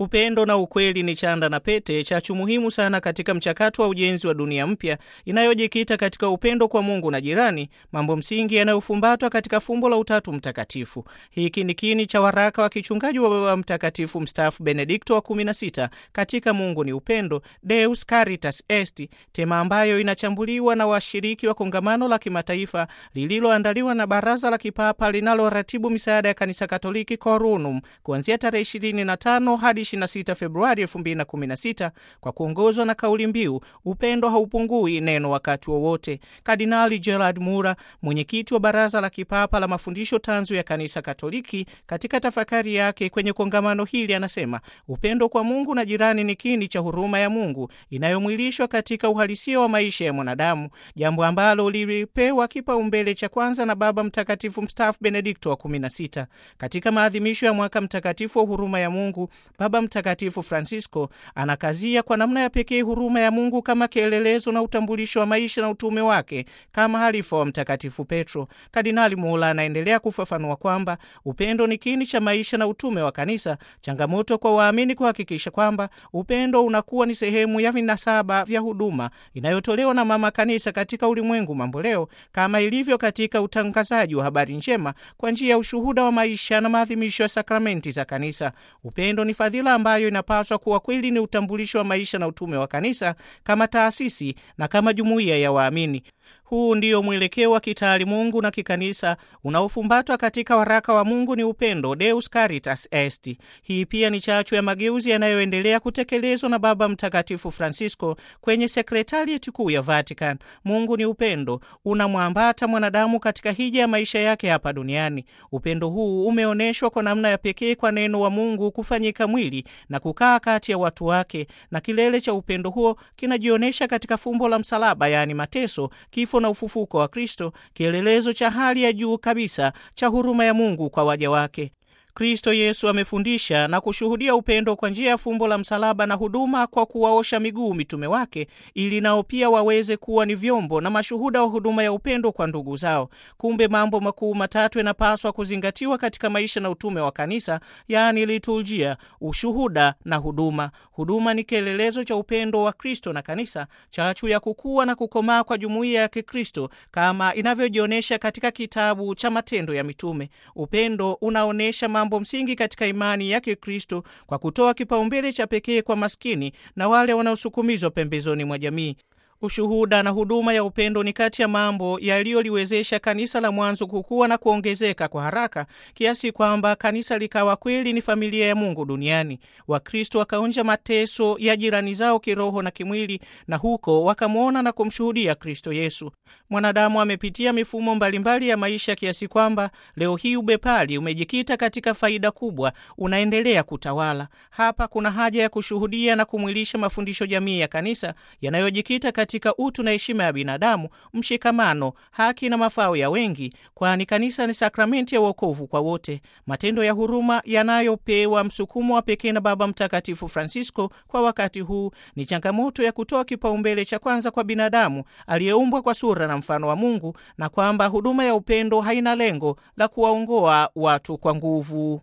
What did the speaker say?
Upendo na ukweli ni chanda na pete, chachu muhimu sana katika mchakato wa ujenzi wa dunia mpya inayojikita katika upendo kwa Mungu na jirani, mambo msingi yanayofumbatwa katika fumbo la Utatu Mtakatifu. Hiki ni kiini cha waraka wa kichungaji wa Baba Mtakatifu mstaafu Benedikto wa 16 katika Mungu ni upendo, Deus Caritas Est, tema ambayo inachambuliwa na washiriki wa kongamano la kimataifa lililoandaliwa na Baraza la Kipapa linaloratibu misaada ya Kanisa Katoliki Corunum kuanzia tarehe 25 hadi 26 Februari 2016 kwa kuongozwa na kauli mbiu upendo haupungui neno wakati wowote. Kardinali Gerard Mura, mwenyekiti wa Baraza la Kipapa la Mafundisho Tanzu ya Kanisa Katoliki, katika tafakari yake kwenye kongamano hili anasema upendo kwa Mungu na jirani ni kiini cha huruma ya Mungu inayomwilishwa katika uhalisia wa maisha ya mwanadamu, jambo ambalo lilipewa kipaumbele cha kwanza na Baba Mtakatifu mstaafu Benedikto wa 16 katika maadhimisho ya mwaka mtakatifu wa huruma ya Mungu. Baba Mtakatifu Francisco anakazia kwa namna ya pekee huruma ya Mungu kama kielelezo na utambulisho wa maisha na utume wake kama halifa wa Mtakatifu Petro. Kardinali Mola anaendelea kufafanua kwamba upendo ni kiini cha maisha na utume wa Kanisa, changamoto kwa waamini kuhakikisha kwamba upendo unakuwa ni sehemu ya vinasaba vya huduma inayotolewa na Mama Kanisa katika ulimwengu mamboleo, kama ilivyo katika utangazaji wa habari njema kwa njia ya ushuhuda wa maisha na maadhimisho ya sakramenti za Kanisa. Upendo ni fadhila ambayo inapaswa kuwa kweli ni utambulisho wa maisha na utume wa Kanisa kama taasisi na kama jumuiya ya waamini. Huu ndio mwelekeo wa kitaalimungu na kikanisa unaofumbatwa katika waraka wa Mungu ni upendo, Deus Caritas Est. Hii pia ni chachu ya mageuzi yanayoendelea kutekelezwa na Baba Mtakatifu Francisco kwenye sekretarieti kuu ya Vatican. Mungu ni upendo, unamwambata mwanadamu katika hija ya maisha yake hapa duniani. Upendo huu umeonyeshwa kwa namna ya pekee kwa neno wa Mungu kufanyika mwili na kukaa kati ya watu wake, na kilele cha upendo huo kinajionyesha katika fumbo la msalaba, yaani mateso kifo na ufufuko wa Kristo, kielelezo cha hali ya juu kabisa cha huruma ya Mungu kwa waja wake. Kristo Yesu amefundisha na kushuhudia upendo kwa njia ya fumbo la msalaba na huduma kwa kuwaosha miguu mitume wake, ili nao pia waweze kuwa ni vyombo na mashuhuda wa huduma ya upendo kwa ndugu zao. Kumbe mambo makuu matatu yanapaswa kuzingatiwa katika maisha na utume wa kanisa, yaani liturujia, ushuhuda na huduma. Huduma ni kielelezo cha upendo wa Kristo na kanisa, chachu ya kukua na kukomaa kwa jumuiya ya Kikristo kama inavyojionyesha katika kitabu cha Matendo ya Mitume. Upendo unaonyesha mambo msingi katika imani ya Kikristo kwa kutoa kipaumbele cha pekee kwa maskini na wale wanaosukumizwa pembezoni mwa jamii. Ushuhuda na huduma ya upendo ni kati ya mambo yaliyoliwezesha kanisa la mwanzo kukua na kuongezeka kwa haraka kiasi kwamba kanisa likawa kweli ni familia ya Mungu duniani. Wakristo wakaonja mateso ya jirani zao kiroho na kimwili, na huko wakamwona na kumshuhudia Kristo Yesu. Mwanadamu amepitia mifumo mbalimbali ya maisha kiasi kwamba leo hii ubepari umejikita katika faida kubwa, unaendelea kutawala. Hapa kuna haja ya kushuhudia na kumwilisha mafundisho jamii ya kanisa yanayojikita katika utu na heshima ya binadamu, mshikamano, haki na mafao ya wengi, kwani kanisa ni sakramenti ya wokovu kwa wote. Matendo ya huruma yanayopewa msukumo wa pekee na Baba Mtakatifu Francisco kwa wakati huu ni changamoto ya kutoa kipaumbele cha kwanza kwa binadamu aliyeumbwa kwa sura na mfano wa Mungu, na kwamba huduma ya upendo haina lengo la kuwaongoa watu kwa nguvu.